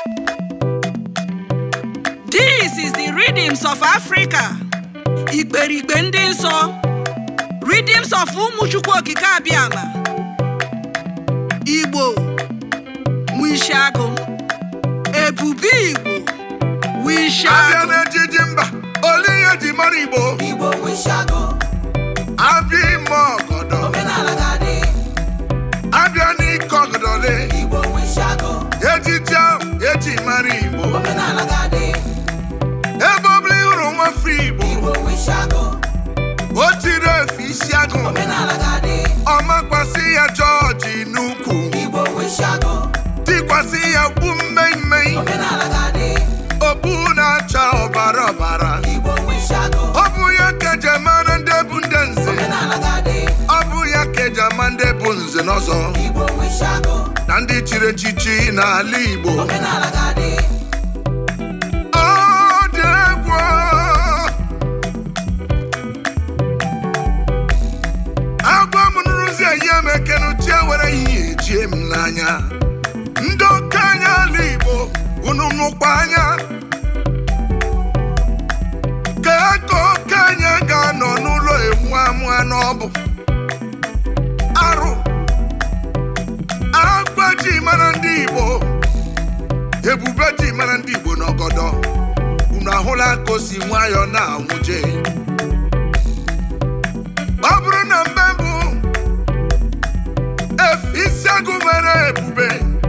This is the rhythms of Africa. Igberigbe ndị nsọ. Rhythms of ụmụchukwu okike abịama. Igbo. Wishago. Ebube Igbo. abịa Wishago. n'ejiji mba ole ihe ji mara igbo Igbo wishago, abịa ime ọgọdọ omenala ga-adị. abịa n'ike ọgọdọle Igbo wishago, ejiji ahụ eji mara igbo omenala ga-adị. ebe ọbụla ịhụrụ nwafọ igbo Igbo wishago, o tiri efe isi agụ omenala ga-adị. ọmakwasị ya jọọji n'ukwu Igbo wishago, tikwasị ya gbu mmemmei omenala ga-adị. okpu na-acha ọbara ọbara Igbo wishago, ọ bụ ya ka eji mara ndị bụ ndị nze omenala ga-adị. ọ bụ ya ka eji ama ndị bụ nze n'ọzọ Igbo wishago, na ndị chiri echichi n'ala igbo omenala ga-adị. Ọ dị egwu agwa m nrụzi eyi m ekenuchie were ihe ejie m n'anya ndị okenye ala igbo unu nụkwa anya ka ka okenye ga-anọ n'ụlọ ewu amụa n'ọbụ arụ agwa ji mara ndị igbo ebube ji mara ndị igbo n'ọgọdọ unu ahụla ka o si nwayọọ na-anwụje ọ bụrụ na mbe mbụ efe isi agụ nwere ebube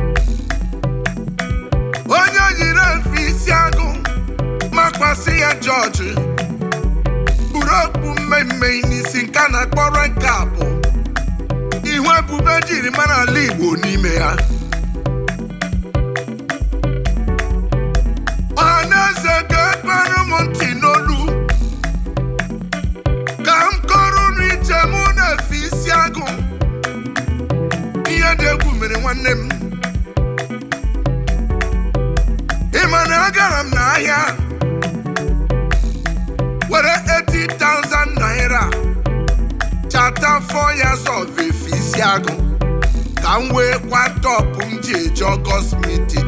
onye yiri efe isi agụ makwasị ya jọji buru okpu mmemme n'isi nke a na-akpọrọ nke a bụ ihu ebube jiri mara ala igbo n'ime ya ọhaneze ga-ekpere m ntị n'olu ka m kọrọ unu ije mụ na-efe isi agụ ihe dị egwu mere nwanne m ị ma na agara m n'ahịa were 80,000 naira chata 4 years of efe isi agụ ka m wee kwa tọpụ m ji eje ọgọst meeting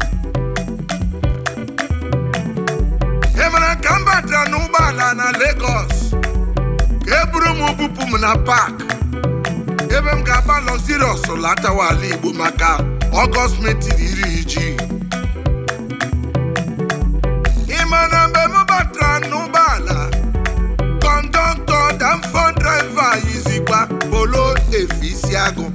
ị mara ka m batara n'ụgbọala na Lagos ka e buru m bupụ m na pak ebe m ga-aba Luxurious latawa ala Igbo maka Ọgọst metin iri ji ị ma na mgbe m batara n'ụgbọala kọndọktọ danfọ draiva yizikwa polo efe isi agụ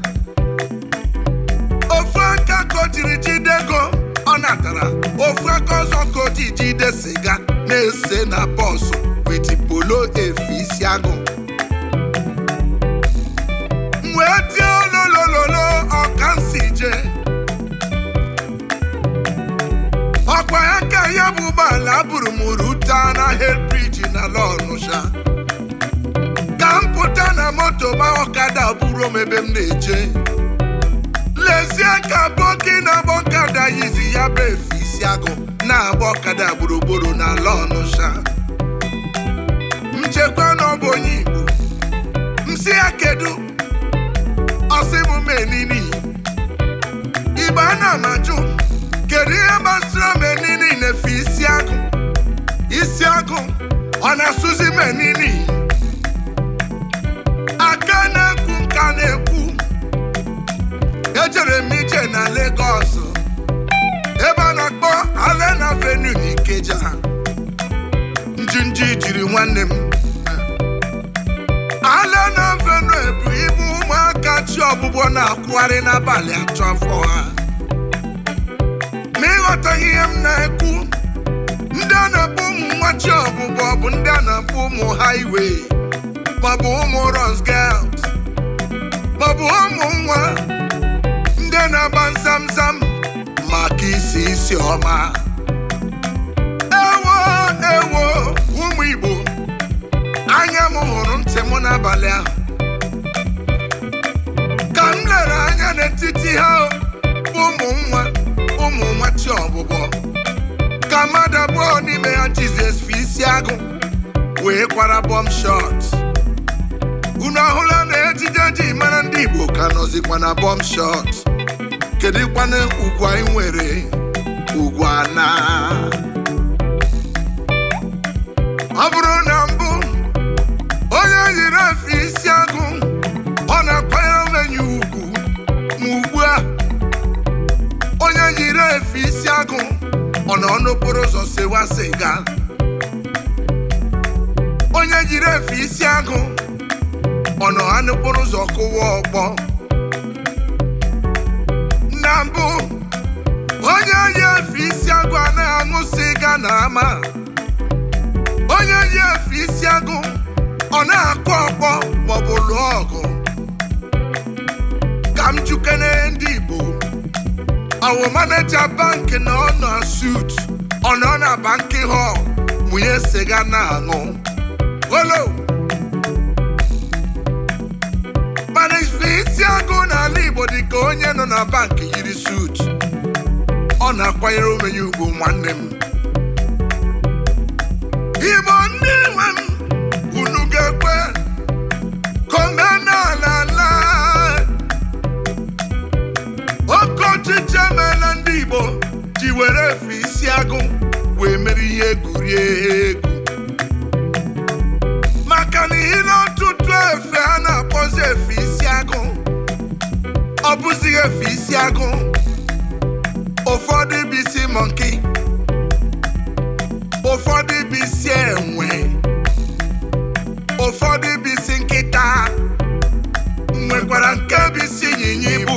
ofu aka ka o jiri jide ego ọ natara ofu aka ọzọ ka o ji jide siga na-ese na bọsụ witi polo efe isi agụ m wee tie ololololo ọkansi je ọkwa ya ka ya bụ ụgbọala buru m ruta na helbriji na lọnụsha ka m pụta na moto ma ọkada buru m ebe m na-eje lezie ka boki na-agba ọkada yizi ya bụ efe isi agụ na-agba ọkada gburugburu n'ala ọnụsha nchekwa na ọ bụ onye igbo m si ya kedu ọsị m menini igbo a na-amajụ kedu ihe gbasara menini na-efe isi agụ isi agụ ọ na-asụzi menini aka na-ekwu nka na-ekwu ejere m ije na Lagos ebe a na-akpọ Alena Avenue n'Ikeja njinji jiri nwanne m Alena Avenue bụ ibu ụmụaka chi ọgbụgbọ na-akwụgharị n'abalị atọ afọ ha ma ịghọtaghị ihe m na-ekwu ndị a na-akpọ ụmụ nwa chi ọgbụgbọ bụ ndị a na-akpọ ụmụ highway maọbụ ụmụ Runs Girls maọbụ ụmụ nwa ndị na-agba nzamzam maka isi isi ọma ewo ewo ụmụ Igbo anya m hụrụ ntị m n'abalị ahụ ka m lere anya n'etiti ha bụ ụmụ nwa ụmụ nwa chi ọbụbọ ka mmadụ abụọ n'ime ha Jizọs fi isi agụ wee kwara bọm shọt unu ahụla na ejije ji mara ndị Igbo ka nọzikwa na bọm shọt kedụkwana ugwu anyị nwere ugwu ana ọ bụrụ na mbụ onye yiri efe isi agụ ọ na-akwanyere onwe ya ugwu ma ugbu a onye yiri efe isi agụ ọ nọ n'okporo ụzọ sewa siga onye yiri efe isi agụ ọ nọ ha n'okporo ụzọ kụwa ọkpọ na mbụ onye yi efe isi agụ anaghị aṅụ siga na ama onye yi efe isi agụ ọ na-akụ ọkpọ maọbụ lụọ ọgụ ka m jukene ndị Igbo ọwụ maneja bankị na ọ nọ sut ọ nọ na bankị họl mụnye siga na-aṅụ olo mana ife isi agụ n'ala Igbo dị ka onye nọ na bankị yiri sut ọ na-akwanyere onwe ya ugwu nwanne m Igbo ndị nwe m unu ga-ekwe ka omenala laa oke ọchịchị emeela ndị Igbo ji were efe isi agụ wee mere ihe egwuregwu maka na ihe ọtụtụ efe a na-akpọzi efe isi agụ ọ bụzighị efe isi agụ ụfọdụ bụ isi mọnki ụfọdụ bụ isi enwe ụfọdụ bụ isi nkịta nwekwara nke bụ isi ịnyịnya ibu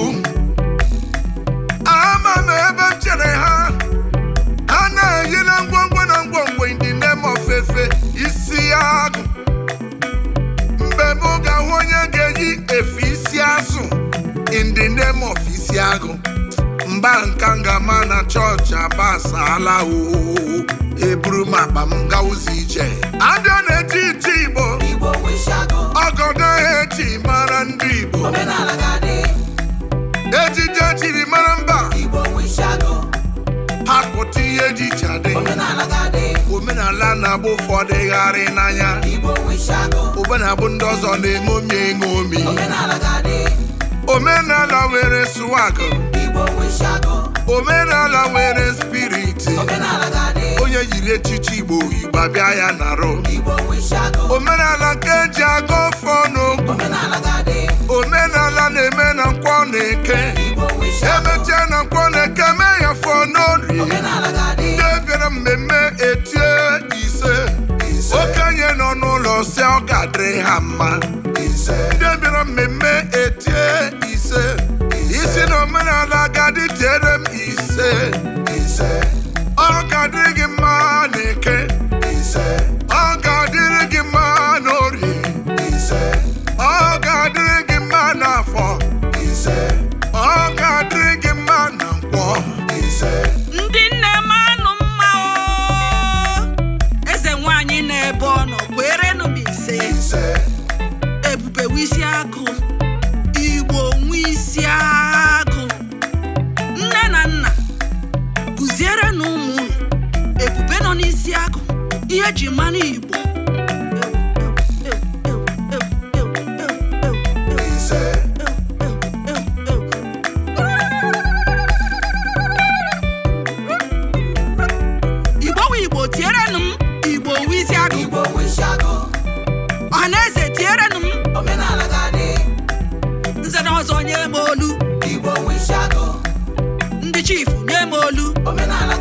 ama m ebe m chere ha ha na-eyi na ngwongwo na ngwongwo ndị name of efe isi agụ mgbe m ga-ahụ onye ga-eyi efe isi azụ in the name of isi agụ mba nka ngama na chọọchị agbasala oo eburu m akpa m gawụzi ije abịa na-eji iti igbo Igbo wishago, ọgọdọ eji mara ndị igbo omenala ga-adị. ejije jiri mara mba Igbo wishago, hapụta ihe ejije adị omenala ga-adị. omenala na-agba ụfọdụ gharị n'anya Igbo wishago, omenabụ ndị ọzọ na-eṅomi eṅomi omenala ga-adị. omenala nwere swag Igbo wishago, omenala nwere spiriti omenala ga-adị. onye yiri echichi igbo igbo abịa ya narụ Igbo wishago, omenala ka eji aga ọfọ n'okwu omenala ga-adị. omenala na-eme na nkwọ na-eke Igbo wishago, emechie na nkwọ na-eke mee ya fọ n'orie omenala ga-adị. ndị bịara mmemme etie ise Ise. okenye nọ n'ụlọ si ọ ga-adịrị ha mma Ise. ndị bịara mmemme etie ise isi na omenala ga-adị tiere m ise Ise. ọ ga-adịrị gị mma n'eke Ise. ọ ga-adịrị gị mma n'orie Ise. ọ ga-adịrị gị mma n'afọ Ise. ọ ga-adịrị gị mma na nkwọ Ise. ndị nne m anụ mma o eze nwanyị na-ebe ọ nọ kwerenụ m ise Ise. ebube wisi agụ igbo nwe isi agụ nne na nna kụziere na ụmụ unu ebube nọ n'isi agụ ihe ji mmanụ igbo Ise. igbo wu igbo tierenụ m igbo wu isi agụ Igbo wishago, ọhaneze tierenụ m omenala ga-adị. nze na ọzọ nye m olu Igbo wishago, ndị chifu nye m olu omenala